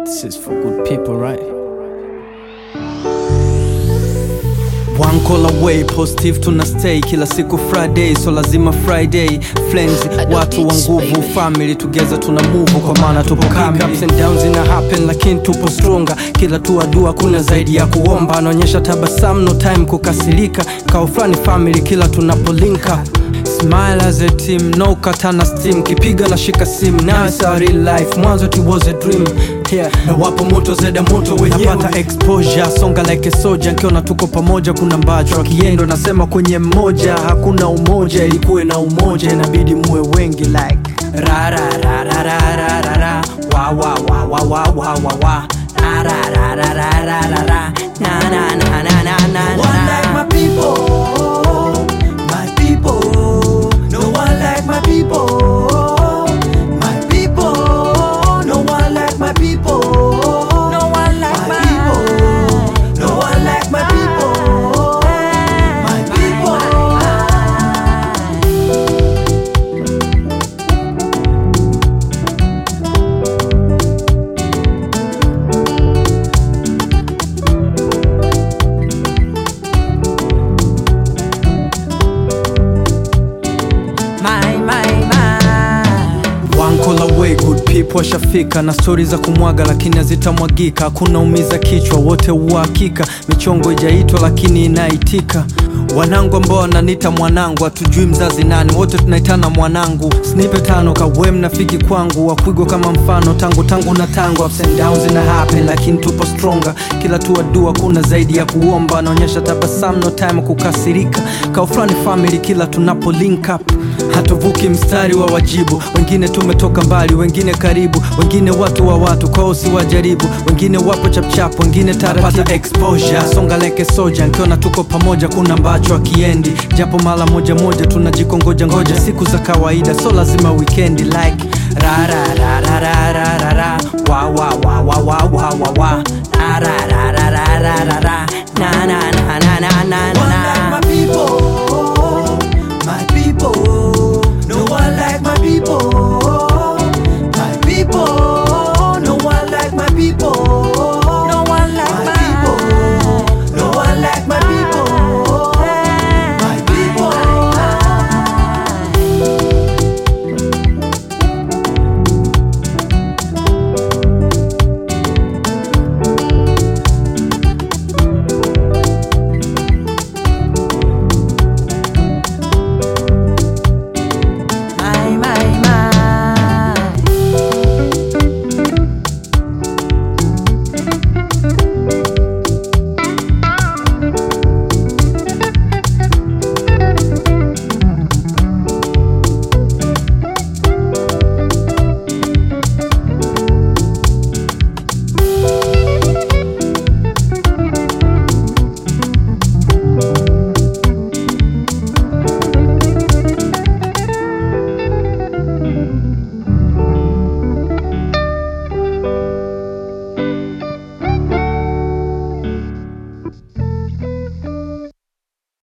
This is for good people, right? One call away, positive tuna stay kila siku Friday, so lazima Friday friends, watu wa nguvu, family together tuna move, kwa maana tupo kamili. Ups and downs ina happen, lakini tupo stronger. Kila tu adua kuna zaidi ya kuomba, anaonyesha tabasamu, no time kukasirika, kao fulani family kila tunapolinka Smile as a team, no katana steam Kipiga na shika sim, now it's a real life Mwanzo it was a dream yeah. Na wapo moto zeda moto wenyewe Napata exposure, songa like a soldier Nkiona tuko pamoja kuna mbacho Akiendo nasema kwenye mmoja Hakuna umoja, ilikuwe na umoja Inabidi muwe wengi like Ra ra ra ra ra ra ra ra Wa wa wa wa wa wa wa wa Ra ra ra ra ra ra ra ra Na na na na na na na one like my people, my people. No one like my people, my people. No one like my people. No one like my people. No one like my people, my people. My, my, my. One call away, good people washafika na stori za kumwaga lakini hazitamwagika. Hakuna umiza kichwa, wote uhakika. Michongo ijaitwa lakini inaitika. Wanangu ambao wananiita mwanangu, hatujui mzazi nani, wote tunaitana mwanangu. Snipe tano kawe mnafiki kwangu, wakwigwa kama mfano tangu tangu na tangu. Ups and downs ina happen, lakini tupo stronger. Kila tu dua kuna zaidi ya kuomba, anaonyesha tabasamu, no time kukasirika. Kao fulani family kila tunapo link up hatuvuki mstari wa wajibu wengine tumetoka mbali wengine karibu wengine watu wa watu kwao si wajaribu wengine wapo chapchap wengine taratibu exposure songa leke soja nkiona tuko pamoja kuna mbacho akiendi japo mara moja moja tunajikongoja ngoja siku za kawaida so lazima weekendi like ra ra ra ra ra ra ra ra wa wa wa wa wa wa wa wa ra ra ra ra ra ra ra ra na na na